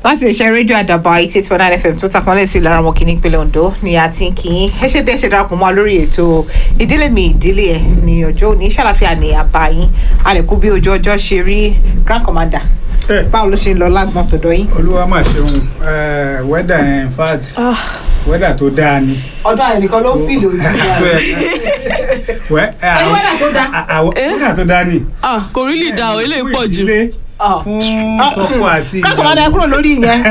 láti iṣẹ́ rédíò àdàbà eighty eight point nine fm tó takànlẹ̀ sí lára wọn kìíní ìpínlẹ̀ ondo ni a ti ń kí yín ẹ ṣe bí ẹ ṣe darapọ̀ mọ́ wa lórí ètò ìdílé mi ìdílé ẹ̀ ní ọjọ́ òní ṣàlàfíà ní àbá yín a lè kú bí ojú ọjọ́ ṣe rí grand commander ẹ báwo ló ṣe ń lọ lágbọ̀n tọ̀dọ̀ yín. olúwa mà ṣeun ẹ wẹ́dà yẹn in fact wẹ́dà tó dáa ni. ọdún àyè nìkan ló ń fìlì ojú tó yẹ wẹ́ ẹ Ẹni àwọn- weather tó dáa. à- àwọn- wẹ́dà tó dáa ni. ah kò rí lè da o eléyìí pọ̀ jù Fún ìdílé, fún tọkọ àti grand commander ẹ kúrò lórí ìyẹn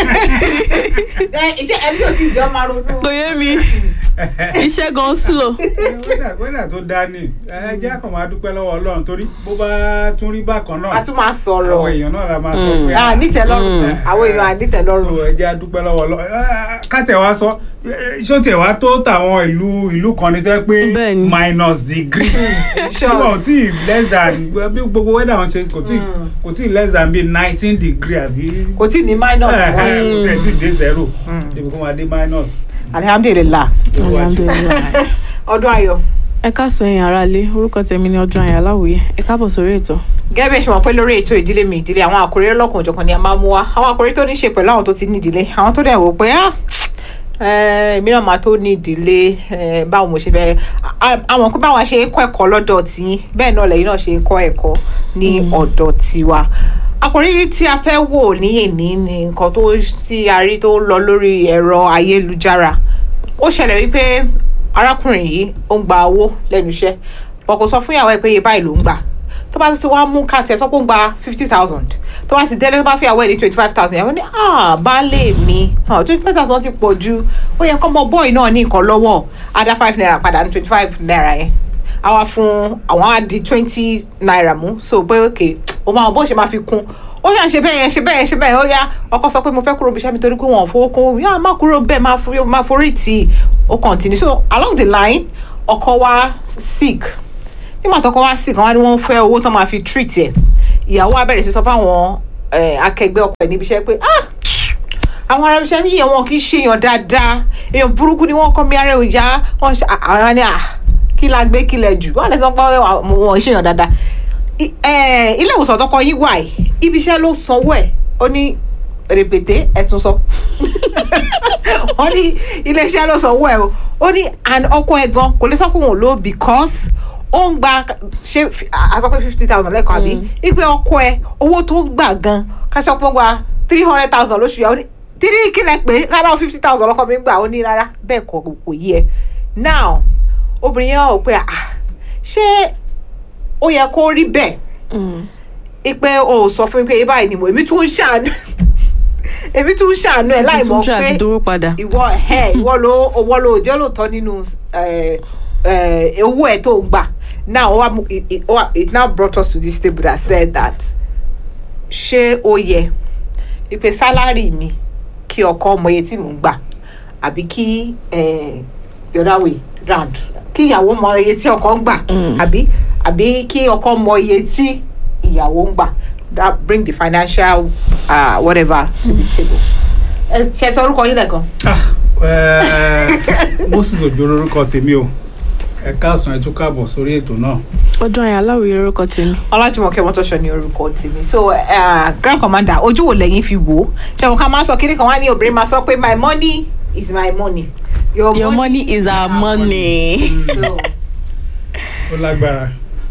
iṣẹ́ ẹni yóò ti jẹ́ máa ronú. kò yé mi iṣẹ́ gan slow wẹ́dà wẹ́dà tó dáa ni ẹ jẹ́ àkàn máa dúpẹ́ lọ́wọ́ ọlọ́run torí bó bá tún rí bákan a náà tún máa sọ̀rọ̀ àwọn èèyàn náà la máa sọ pé à nítẹ̀lọ́rùn Mm. àwọn èèyàn à nítẹ̀lọ́rùn. so ẹ jẹ́ àdúpẹ́ lọ́wọ́ ọlọ́run kátẹ̀ wá sọ eh, ṣó tiẹ̀ wá tó tàwọn ìlú ìlú kan ní tẹ́ pé Bẹ́ẹ̀ni. minus degree tí Short. wọn ò tí ì less than bí gbogbo weather wọn ṣe kò tí Mm. kò tí ì less than bí nineteen degree àbí kò tí ì ní minus Eh, eh, wọn. kò tẹ̀ tí ì dé zero Mm. ibi kó máa dé minus. alihamdulilah alhamdulilayi ọdún ayọ̀ ẹ káàsán ẹ̀yin aráalé orúkọ tèmi ni ọdún ayọ̀ aláwòye ẹ káàbọ̀ sórí ètò gẹ́gẹ́ bí ẹ ṣe mọ̀ pé lórí ètò ìdílé mi ìdílé àwọn àkòrí ọlọ́kùn òjọ̀kan ni a máa mú wá àwọn àkòrí tó ní ṣe pẹ̀lú àwọn tó ti ní ìdílé àwọn tó dẹ̀ wò pé ah eh, èmi náà máa tó ní ìdílé eh, báwo mo ṣe fẹ́ a- àwọn pé báwa ṣe ń kọ́ ẹ̀kọ́ lọ́dọ̀ tí bẹ́ẹ̀ náà lẹ́yìn náà ṣe ń kọ́ ẹ̀kọ́ ní ọ̀dọ̀ tiwa àkòrí tí a fẹ́ wò ní èní ni nǹkan tó tí a rí tó lọ lórí ẹ̀rọ ayélujára ó ṣẹlẹ̀ wípé arákùnrin yìí ó ń gba owó lẹ́nu iṣẹ́ wọn kò sọ fún ìyàwó ẹ̀ pé iye báyìí ló ń gbà tó bá ti wá mú káàtì ẹ̀ sọ pé ó ń gba fifty thousand tó bá ti délé tó bá fi ìyàwó ẹ̀ ní twenty five thousand ìyàwó ní ah baálé mi twenty five thousand ti pọ̀ ju ó yẹ kọ́ ọmọ bọ́ọ̀ì náà ní nǹkan lọ́wọ́ á dá five naira padà ní twenty five naira yẹn àwa fún àwọn á di twenty naira mú so pé ok o máa bó ṣe máa fi kún ó yà ṣe bẹ́ẹ̀ yẹn ṣe bẹ́ẹ̀ yẹn ṣe bẹ́ẹ̀ yẹn ó yá ọkọ sọ pé mo fẹ́ kúrò bí iṣẹ́ mi torí pé wọn ò fowó kún yá má kúrò bẹ́ẹ̀ máa forí máa forí tì í ó continue so along the line ọkọ wa sick nígbà tó kọ́ wá sick wọn ni wọ́n fẹ́ owó tó máa fi treat ẹ̀ ìyàwó wa bẹ̀rẹ̀ sí sọ fáwọn eh, akẹgbẹ́ ọkọ ẹ̀ níbi iṣẹ́ pé ah àwọn ará iṣẹ́ yìí wọn kì í ṣèyàn dáadáa èèyàn burúkú ni wọ́n kọ́ mi ara ẹ̀ òjá wọ́n ṣe àwọn ni ah kí la gbé kí lẹ jù wọ́n lè sọ pé wọ́n ṣèyàn dáadáa I- eh, ilé ìwòsàn tọkọ yín wà yìí ibi iṣẹ́ ló sanwó ẹ̀ ó ní rèpèté ẹ̀ tún sọ wọ́n ní ilé iṣẹ́ ló sanwó ẹ̀ o ó ní and ọkọ ẹ̀ gan kò lè sọ pé òun ló because ó ń gba ṣe a sọ pé fifty thousand lẹ́kọ̀ọ́ àbí ipe ọkọ ẹ̀ owó tó gbà gan ká sọ pé ó gba three hundred thousand lóṣù yà ó ní tírí kílẹ̀ pé rárá fifty thousand lọ́kọ mi gbà ó ní rárá bẹ́ẹ̀ kọ́ kò yí ẹ now obìnrin yẹn ò pé ah ṣé ó yẹ kó rí bẹ́ẹ̀ ipe o ò sọ fún mi pé báyìí ni mo èmi tún ń ṣàánú èmi tún ń ṣàánú ẹ láì mọ̀ tuntun àti pé dówó padà ìwọ ẹ ìwọ ló owó ló jẹ́ lóòótọ́ nínú eh, eh, owó ẹ̀ tó ń gbà now ó wá mú- it, it, ó wá- it now brought us to this table that said that ṣé ó yẹ ipe sálárì mi kí ọkọ mọ iye tí mò ń gbà àbí kí eh, the other way round kí ìyàwó mọ iye tí ọkọ ń gbà Mm. àbí àbí kí ọkọ mọ iye tí ìyàwó ń gbà that bring the financial uh, whatever to the table. ẹ ṣe sọ orúkọ yín lẹ́ẹ̀kan. Ah, eh, moses ojo lorúkọ tèmi o ẹ káàsán ẹ tún káàbọ̀ sórí ètò náà. ọdún ayọ̀ aláwòye orúkọ tèmi ọlájúmọ̀kẹ́ mọ́tòṣọ́ ní orúkọ tèmi so uh, grand commander ojú wo lẹ́yìn fi wò ó ṣẹ́wọ̀n ká máa sọ kiri kan wá ní obìnrin máa sọ pé my money is my money your, your money is our money. so ó lágbára.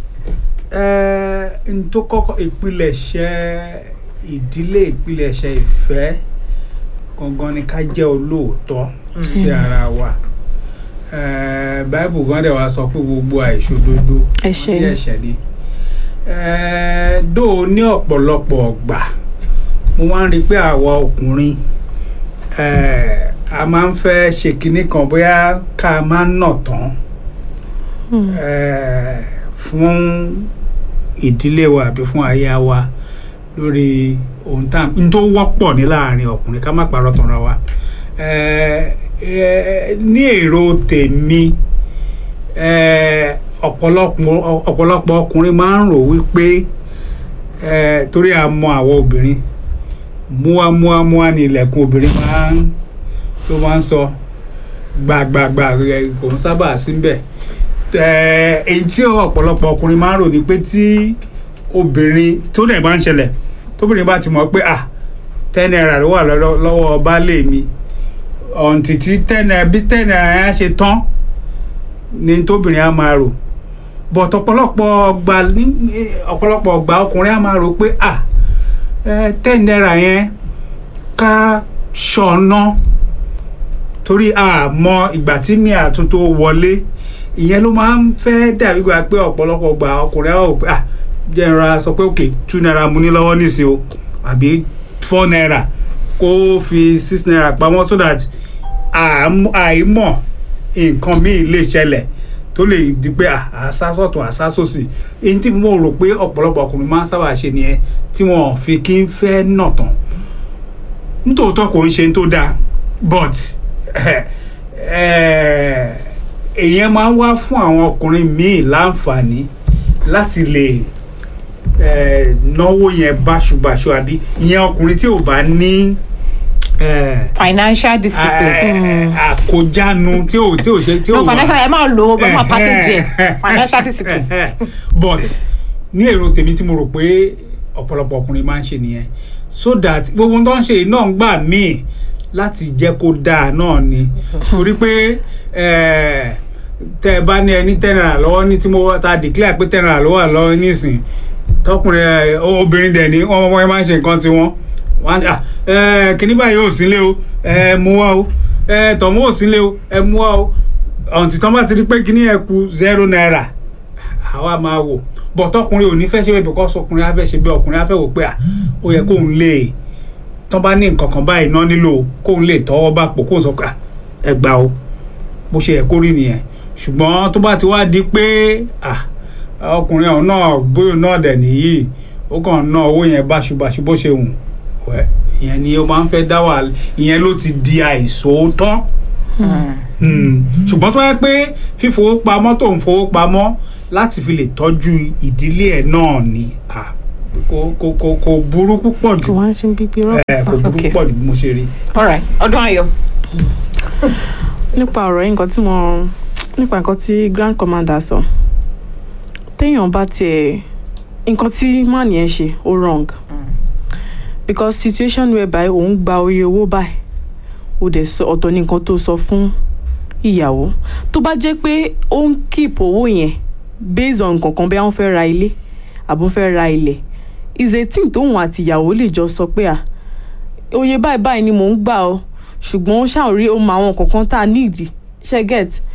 ẹ n tó kọ́kọ́ ìpilẹ̀ṣẹ̀ ìdílé ìpilẹ̀ṣẹ̀ ìfẹ́ gangan ni ká jẹ́ olóòótọ́ sí ara wa Eh, báìbù gan dẹ̀ wá sọ pé gbogbo àìṣòdodo Ẹ̀ṣẹ̀ wọ́n ni. ní ẹ̀ṣẹ̀ ni Eh, dóò ní ọ̀pọ̀lọpọ̀ ọgbà mo máa ń rí i pé àwa ọkùnrin eh, a máa ń fẹ́ ṣe kinní kan bóyá ká máa ń nà tán Hmm. eh, fún ìdílé wa àbí fún aya wa lórí ohun tá n tó wọ́pọ̀ ní láàrin ọkùnrin ká má parọ́ tanra wa Eh, eh, ní èrò tèmi eh, ọ̀pọ̀lọpọ̀ ọ̀pọ̀lọpọ̀ ọkùnrin máa ń rò wípé eh, torí a mọ àwọn obìnrin múwámúwámúwá ni ilẹ̀kùn obìnrin máa ń ló máa ń sọ gbàgbàgbà rẹ̀ kò ń sábà síbẹ̀ Eh, èyí tí ọ̀pọ̀lọpọ̀ ọkùnrin máa ń rò ní pé tí obìnrin tó dẹ̀ bá ń ṣẹlẹ̀ tóbìnrin bá ti mọ̀ pé à ten naira ló wà lọ́wọ́ lọ́wọ́ baálé mi ọ̀ǹtì tí ten naira bí ten naira yẹn á ṣe tán ni tóbìnrin á máa rò but ọ̀pọ̀lọpọ̀ ọgbà ní ọ̀pọ̀lọpọ̀ ọgbà ọkùnrin á máa rò pé ah ẹ ten naira yẹn ká ṣọ̀nà torí a mọ ìgbà tí mi àtúntò wọlé ìyẹn ló máa ń fẹ́ dàbí gba pé ọ̀pọ̀lọpọ̀ ọgbà ọkùnrin á rò pé ah jẹ́ ìrora sọ pé ok two naira mo ní lọ́wọ́ nísìnyí o àbí four naira kó fi six naira pamọ́ so that àm- àìmọ̀ nǹkan míì lè ṣẹlẹ̀ tó lè di pé à- àsásọ̀tún àsásòsì èyí tí mo rò pé ọ̀pọ̀lọpọ̀ ọkùnrin máa ń sábà ṣe nìyẹn tí wọn fi kí ń fẹ́ nà tán nítòótọ́ kò ń ṣe tó dáa but eh, èèyàn máa ń wá fún àwọn ọkùnrin míì láǹfààní láti lè eh, náwó yẹn báṣubàṣu àbí ìyẹn ọkùnrin tí ò bá ní eh, financial discipline. eh, àkójánu tí ò tí ò ṣe tí ò no wá financial ẹ máa lo ẹ máa package ẹ financial discipline. but ní èrò tèmi tí mo rò pé ọ̀pọ̀lọpọ̀ ọkùnrin máa ń ṣe nìyẹn so that gbogbo ohun tó ń ṣe yìí náà ń gbà míì láti jẹ́ kó dáa náà ni torí pé eh, tẹ́ ẹ bá ní ẹni ten naira lọ́wọ́ ní tí mo ta declare pé ten naira ló wà lọ́wọ́ nísìn tọkùnrin ẹ, obìnrin dẹ̀ ní wọ́n wọ́n máa ń ṣe nǹkan tiwọn wọ́n á ní, "Ah, eh, kíní báyìí ò sílé o ẹ mú wá o ẹ tọ̀mú ò sílé o ẹ mú wá o ọ̀ǹtí tán bá ti rí pé kíní ẹ kù zero naira àwa máa wò bọ̀ tọkùnrin ò ní fẹ́ ṣe bẹ́ẹ̀ because ọkùnrin á fẹ́ ṣe bẹ́ẹ̀ ọkùnrin á fẹ́ wò pé à ó yẹ kóun lè tán bá ní nǹkan kan báyìí náà nílò kóun lè tọwọ́ bá pò kóun sọ pé à ẹ gbà o bó ṣe yẹ kó rí nìyẹn ṣùgbọ́n tó bá ti wá di pé à ọkùnrin ọ̀hún náà bóyá náà dẹ̀ nìyí ó kàn ná owó yẹn báṣubàṣu bó ṣe wù wẹ́ ìyẹn ni ó máa ń fẹ́ dá wàhálà ìyẹn ló ti di àìsòótọ́ Hmm. ṣùgbọ́n tó yẹ pé fífowópamọ́ tó ń fowópamọ́ láti fi lè tọ́jú ìdílé ẹ̀ náà ni ah, kò kò kò kò burú púpọ̀ kí jù wọ́n á ṣe ń bíbí rọ́. Eh, kò burú Okay. púpọ̀ jù bí mo ṣe rí. all right ọdún ayọ̀. nípa ọ̀rọ̀ yìí nǹkan tí mo nípa nǹkan tí grand commander sọ téèyàn bá tiẹ̀ nǹkan tí man yẹn ṣe ó wrong because situation whereby òun gba oye owó báyìí ó dẹ̀ sọ ọ̀tọ̀ ní nǹkan tó sọ fún ìyàwó tó bá jẹ́ pé ó ń keep owó yẹn based on nǹkan kan bí wọ́n fẹ́ ra ilé àbó fẹ́ ra ilẹ̀ is a thing tóun àti ìyàwó lè jọ sọ pé à oye báyìí báyìí ni mò ń gbà ọ ṣùgbọ́n ó ṣàwọn rí ohun àwọn kankan tá a nídìí ṣe get